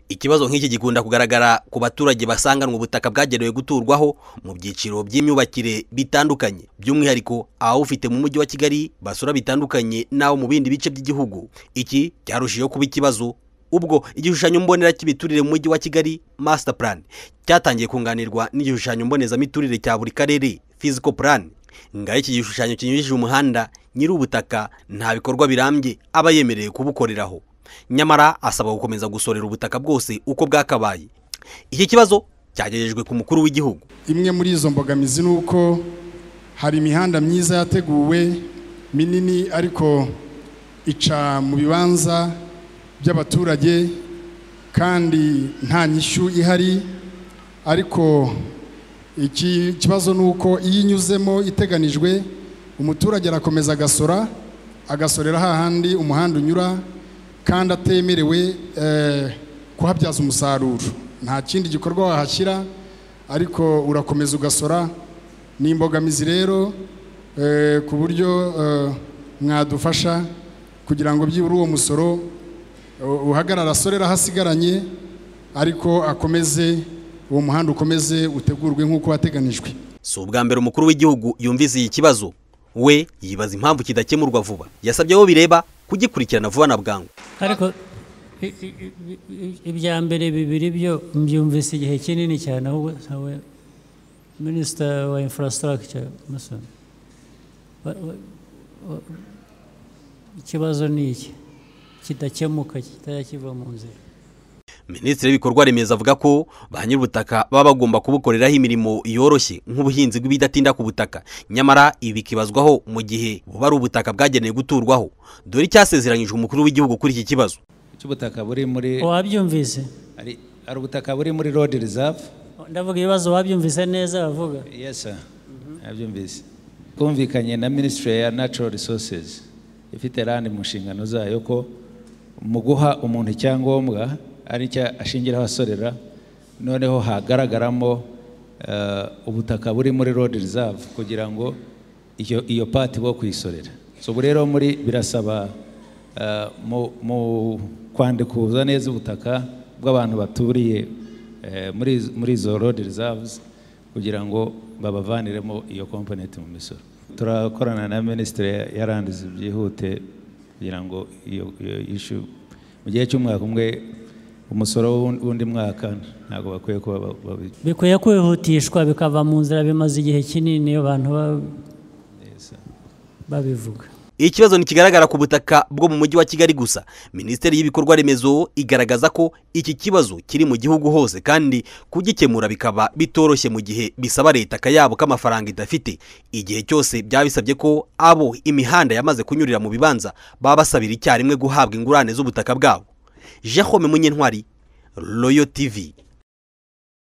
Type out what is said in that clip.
ikibazo nk'iki gikunda kugaragara ku baturage basanganwa ubutaka bwagenewe guturwaho mu byiciro by'imyubakire bitandukanye by'umwihariko abawufite mu mujyi wa kigali basura bitandukanye n'abo mu bindi bice by'igihugu iki cyarushijeho kuba ikibazo ubwo igishushanyo mbonera cy'imiturire mu mujyi wa kigali master plan cyatangiye kunganirwa n'igishushanyo mbonezamiturire cya buri karere physical plan ngaho iki gishushanyo kinyujije umuhanda nyiri ubutaka nta bikorwa birambye aba yemerewe kubukoreraho nyamara asaba gukomeza gusorera ubutaka bwose uko bwakabaye iki kibazo cyagejejwe ku mukuru w'igihugu imwe muri izo mbogamizi ni uko hari imihanda myiza yateguwe minini ariko ica mu bibanza by'abaturage kandi nta nyishyu ihari ariko iki kibazo ni uko iyo inyuzemo iteganijwe umuturage arakomeza agasora agasorera hahandi umuhanda unyura kandi atemerewe kuhabyaza umusaruro nta kindi gikorwa wahashyira ariko urakomeza ugasora ni imbogamizi rero ku buryo mwadufasha kugira ngo byibura uwo musoro uhagarara asorera ahasigaranye ariko akomeze uwo muhanda ukomeze utegurwe nk'uko wateganijwe si ubwa mbere umukuru w'igihugu yumvise iki kibazo we yibaza impamvu kidakemurwa vuba yasabye abo bireba kugikurikirana vuba na bwangu ariko ibya mbere bibiri byo mbyumvise igihe kinini cyane ahubwo nawe minisita wa infrastructure musoni ikibazo ni iki kidakemuka kitajya kiva mu nzira minisitiri w'ibikorwa remezo avuga ko ba nyir'ubutaka baba bagomba kubukoreraho imirimo yoroshye nk'ubuhinzi bw'ibidatinda ku butaka nyamara ibi bikibazwaho mu gihe buba ari ubutaka bwagenewe guturwaho dore icyasezeranyije umukuru w'igihugu kuri iki kibazo cy'ubutaka buri muri wabyumvise hari ubutaka buri muri rodi rizavu ndavuga ibibazo wabyumvise neza bavuga yesa wabyumvise twumvikanye na minisitiri ya nacuro risosesi ifite randi mu nshingano zayo ko mu guha umuntu icyangombwa ari cyo ashingiraho asorera noneho hagaragaramo ubutaka buri muri rodi rizavu kugira ngo iyo pati bo kuyisorera ubu rero muri birasaba mu kwandikuza neza ubutaka bw'abantu baturiye muri izo rodi rizavuzi kugira ngo babavaniremo iyo komponenti mu misoro turakorana na minisitiri yarandiza byihute kugira ngo iyo ishu mu gihe cy'umwaka umwe umusoro w'undi mwaka ntabwo bakwiye kuba bikwiye kwihutishwa bikava mu nzira bimaze igihe kinini iyo abantu babivuga ikibazo ntikigaragara ku butaka bwo mu mujyi wa kigali gusa minisiteri y'ibikorwa remezo igaragaza ko iki kibazo kiri mu gihugu hose kandi kugikemura bikaba bitoroshye mu gihe bisaba leta akayabo k'amafaranga idafite igihe cyose byaba bisabye ko abo imihanda yamaze kunyurira mu bibanza baba basabira icyarimwe guhabwa ingurane z'ubutaka bwabo jehome munyentwari royo tivi